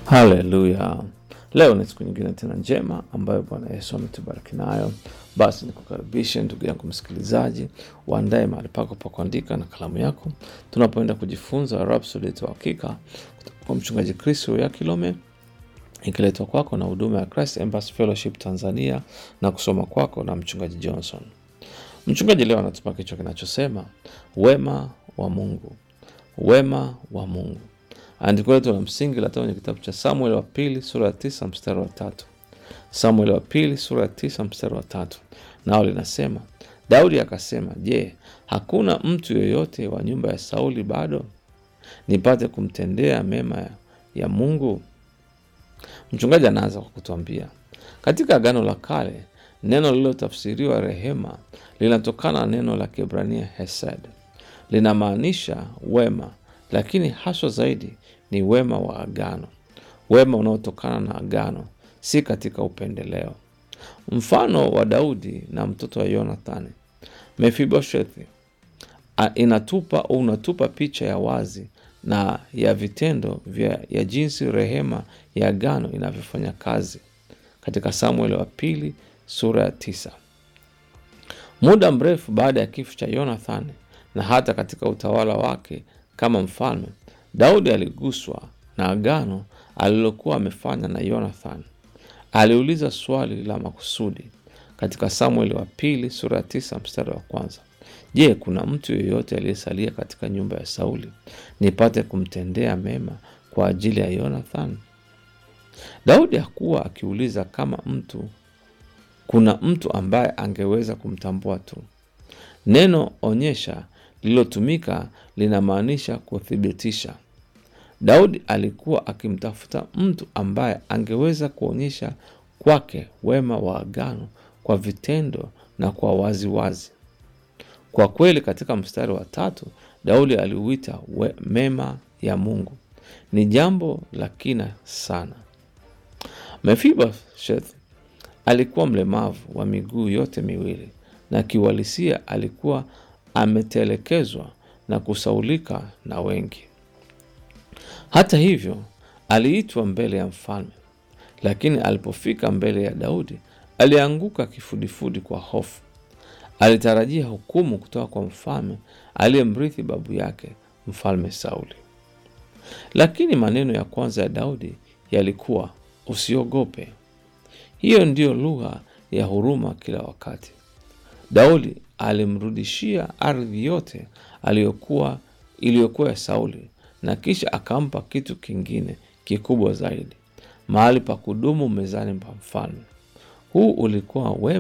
Haleluya! Leo ni siku nyingine tena njema ambayo Bwana Yesu ametubariki nayo. Basi nikukaribishe ndugu yangu msikilizaji, uandae mahali pako pa kuandika na kalamu yako, tunapoenda kujifunza Rhapsody ya Uhakika kutoka kwa mchungaji Chris ya Kilome, ikiletwa kwako na huduma ya Christ Embassy Fellowship Tanzania na kusoma kwako na mchungaji Johnson. Mchungaji leo anatupa kichwa kinachosema wema wa Mungu, wema wa Mungu. Andiko letu la msingi latoka kwenye kitabu cha Samuel wa pili sura ya tisa mstari wa tatu. Samuel wa pili sura ya tisa mstari wa tatu, nao linasema Daudi akasema, je, hakuna mtu yoyote wa nyumba ya Sauli bado nipate kumtendea mema ya, ya Mungu? Mchungaji anaanza kwa kutuambia katika Agano la Kale neno lililotafsiriwa rehema linatokana na neno la Kiebrania hesed, linamaanisha wema, lakini haswa zaidi ni wema wa agano, wema unaotokana na agano, si katika upendeleo. Mfano wa Daudi na mtoto wa Yonathani, Mefiboshethi, a- inatupa au unatupa picha ya wazi na ya vitendo vya ya jinsi rehema ya agano inavyofanya kazi katika Samueli wa pili sura ya tisa. Muda mrefu baada ya kifo cha Yonathani na hata katika utawala wake kama mfalme, Daudi aliguswa na agano alilokuwa amefanya na Yonathani. Aliuliza swali la makusudi katika Samueli wa pili sura ya tisa mstari wa kwanza: Je, kuna mtu yeyote aliyesalia katika nyumba ya Sauli nipate kumtendea mema kwa ajili ya Yonathani? Daudi hakuwa akiuliza kama mtu kuna mtu ambaye angeweza kumtambua tu. Neno onyesha lililotumika linamaanisha kuthibitisha. Daudi alikuwa akimtafuta mtu ambaye angeweza kuonyesha kwake wema wa agano kwa vitendo na kwa waziwazi wazi. Kwa kweli katika mstari wa tatu Daudi aliuita we- mema ya Mungu. Ni jambo la kina sana. Mefiboshethi alikuwa mlemavu wa miguu yote miwili na kiuhalisia alikuwa ametelekezwa na kusaulika na wengi. Hata hivyo, aliitwa mbele ya mfalme, lakini alipofika mbele ya Daudi alianguka kifudifudi kwa hofu. Alitarajia hukumu kutoka kwa mfalme aliyemrithi babu yake, mfalme Sauli. Lakini maneno ya kwanza ya Daudi yalikuwa usiogope. Hiyo ndiyo lugha ya huruma kila wakati. Daudi alimrudishia ardhi yote aliyokuwa iliyokuwa ya Sauli na kisha akampa kitu kingine kikubwa zaidi, mahali pa kudumu mezani pa mfalme. Huu ulikuwa wema